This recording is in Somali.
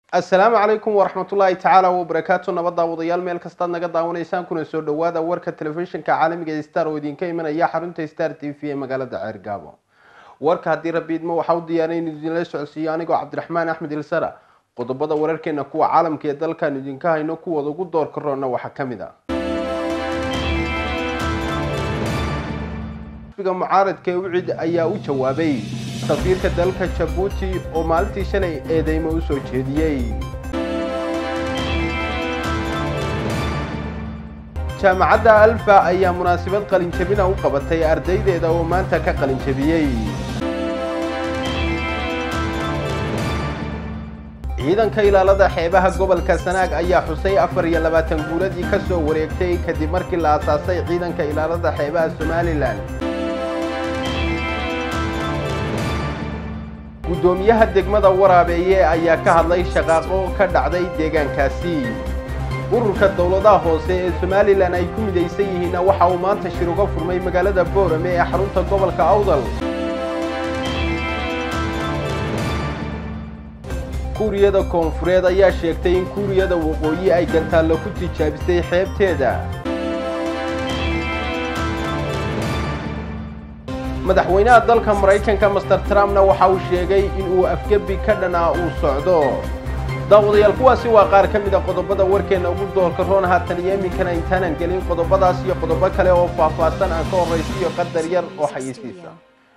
assalaamu calaykum waraxmatullaahi tacaala wabarakaatu nabad daawadayaal meel kastaad naga daawanaysaan kuna soo dhawaada warka telefishinka caalamiga ee star oo idinka imanaya xarunta star t v ee magaalada ceergaabo warka haddii rabbi idmo waxaa u diyaaray in idinla socodsiiyo anigoo cabdiraxmaan axmed ilsara qodobada wararkeena kuwa caalamka ee dalkan idinka hayno kuwooda ugu door karoona waxaa ka mid a xisbiga mucaaradka ee ucid ayaa u jawaabay safiirka dalka jabuuti oo maalintii shalay eedeymo u soo jeediyey jaamacadda alfa ayaa munaasabad qalinjabina u qabatay ardaydeeda oo maanta ka qalinjabiyey ciidanka ilaalada xeebaha gobolka sanaag ayaa xusay afar iyo labaatan guuladii ka soo wareegtay kadib markii la aasaasay ciidanka ilaalada xeebaha somalilan guddoomiyaha degmada waraabeeye ayaa ka hadlay shaqaaqo ka dhacday deegaankaasi ururka dowladaha hoose ee somalilan ay ku midaysan yihiinna waxa uu maanta shir uga furmay magaalada boorame ee xarunta gobolka awdal kuuriyada koonfureed ayaa sheegtay in kuuriyada waqooyi ay gantaallo ku tijaabisay xeebteeda madaxweynaha dalka maraykanka master trumpna waxa uu sheegay in uu afgebi ka dhanaa uu socdo daawadayaal kuwaasi waa qaar ka mid a qodobada warkeenna ugu doorka roon haatan iyo iminkana intaanan gelin qodobadaas iyo qodobo kale oo faahfaahsan aan ka horraysiiyo qadar yar oo xayeysiisa